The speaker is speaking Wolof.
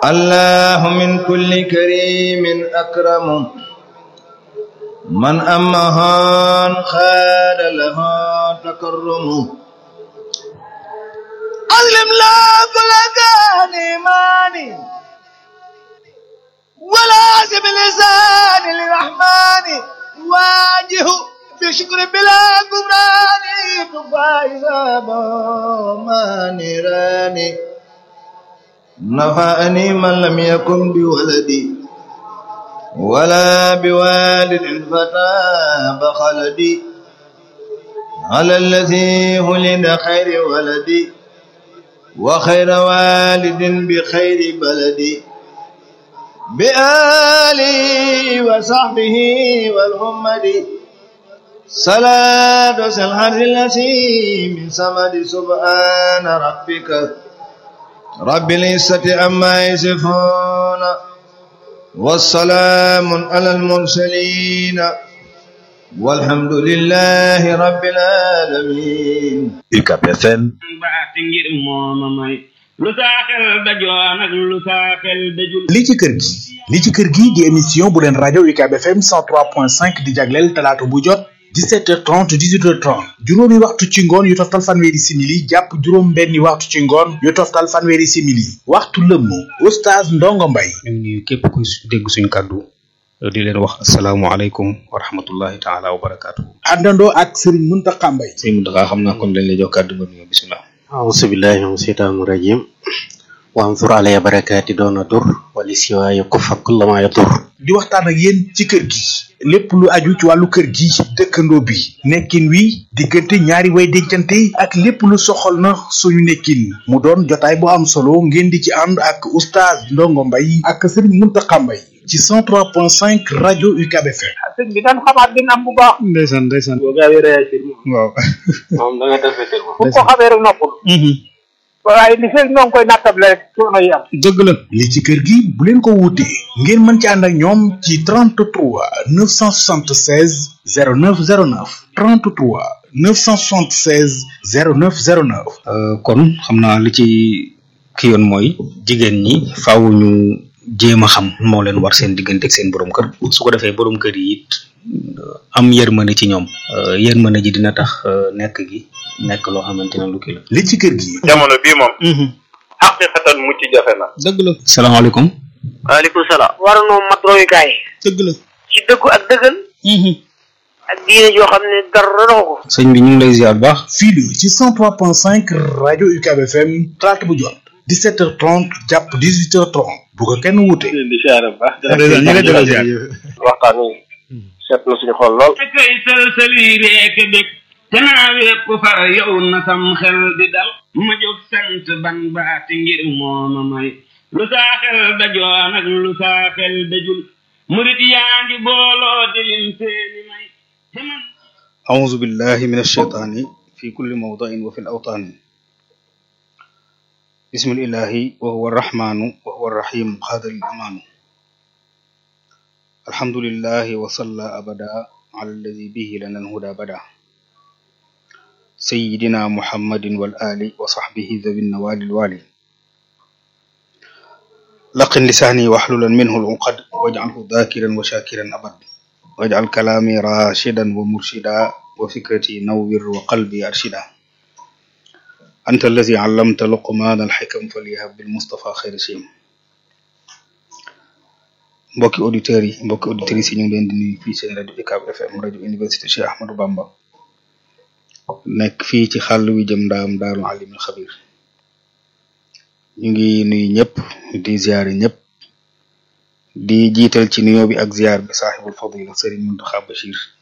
الله من كل كريم أكرم من أمهان خال لها تكرم علم لا كل كان إيماني ولازم لسان للرحمن واجه بشكر بلا كفران تفايز ما نيراني نفعني من لم يكن بولدي ولا بوالد فتاب خلدي على الذي ولد خير ولدي وخير والد بخير بلدي بآله وصحبه والهمد صلاة الحر التي من سمد سبحان ربك رب العزة عما يصفون والسلام على المرسلين والحمد لله رب العالمين UCAB FM baax ngir mooma may lu saa xel dajoon ak lu saa xel dajul li ci kër gi li ci kër gi di émission bu leen rajo UCAB FM 103.5 di jagleel talaata bu jot 17h30 18h30 juróomi waxtu ci ngoon yu toftal fanweeri simili jàpp juróom benni waxtu ci ngoon yu toftal fanweeri simili waxtu lëmm oustaz Ndongo Mbaye ñu ngi nuyu képp ku dégg suñu kàddu di leen wax asalaamualeykum wa rahmatullahi taala wa barakaatu. àndandoo ak Serigne Mountakha Mbaye sëñ Mountakha xam naa kon dañ lay jox kàddu nga nuyoo bisimilah. أعوذ بالله من الشيطان الرجيم وانظر علي بركاتي دون ضر ولسواي كف كل ما يضر di waxtaan ak yéen ci kër gi lépp lu aju ci wàllu kër gi dëkkandoo bi nekkin wi diggante ñaari way dencante ak lépp lu soxal na suñu nekkin mu doon jotaay bu am solo ngeen di ci ànd ak oustaz Ndongo Mbaye ak Serigne Mountakha Mbaye ci 103.5 rajo UCAB FM sëñ bi dañ xamaat dina am bu baax ndeysaan ndeysaan. boo gaawee réagir moom waaw. moom da nga defetir moom bu ko xamee rek noppul waaye li fekk ñoo ngi koy nattable rek coono yi am dëgg la. li ci kër gi bu leen ko wuutee ngeen mën ci ànd ak ñoom ci 33 976 0909 33 976 0909 kon xam naa li ci ki yoon mooy jigéen ñi faaw ñu jéem a xam moo leen war seen diggante ak seen borom kër su ko defee borom kër yi it am yërmande ci ñoom yërmande ji dina tax nekk gi nekk loo xamante ne lu kii la. li ci kër gi jamono bii moom xaqiqatan mucc jafe na dëgg la. salaamaaleykum. waaleykum salaam war noo mat royukaay dëgg la. ci dëggu ak dëggal ak diine joo xam ne dara doxu ko sëñ bi ñu ngi lay ziar bu baax. fii la ci 103.5 rajo UCAB FM talaata bu jot 17h30 jàpp 18h30 bu ko kenn wuute. di siyaare bu baax ñu ngi lay delloo ziar. waxtaan wi seet na suñu xol lool te koy sëlsëli reek bég te naa wépp far yow na sam xel di dal ma jóg sant ban baati ngir mooma may lu saa xel dajoon ak lu saa xel dajul murit yaa ngi booloo di lim seeni may te man أعوذ بالله من الشيطان في كل موضع وفي الأوطان بسم الإله وهو الرحمن وهو الرحيم قادر الأمان الحمد لله وصلى أبدا على الذي به لنا الهدى بدا سيدنا محمد والآل وصحبه ذوي النوال الوالي لقن لساني واحللا منه العقد واجعله ذاكرا وشاكرا أبد واجعل كلامي راشدا ومرشدا وفكرتي نور وقلبي أرشدا أنت الذي علمت لقمان الحكم فليهب بالمصطفى خير شيم mbokki auditeurs yi mbokki auditrices yi ñu ngi leen di nuyu fii seen rajo UCAB FM rajo université Cheikh Ahmadou Bamba nekk fii ci xàll wi jëm ndaam daarul alimul xabir ñu ngi nuyu ñëpp di ziare ñëpp di jiital ci nuyoo bi ak ziar bi saaxibul fadila Serigne Mountakha Bachir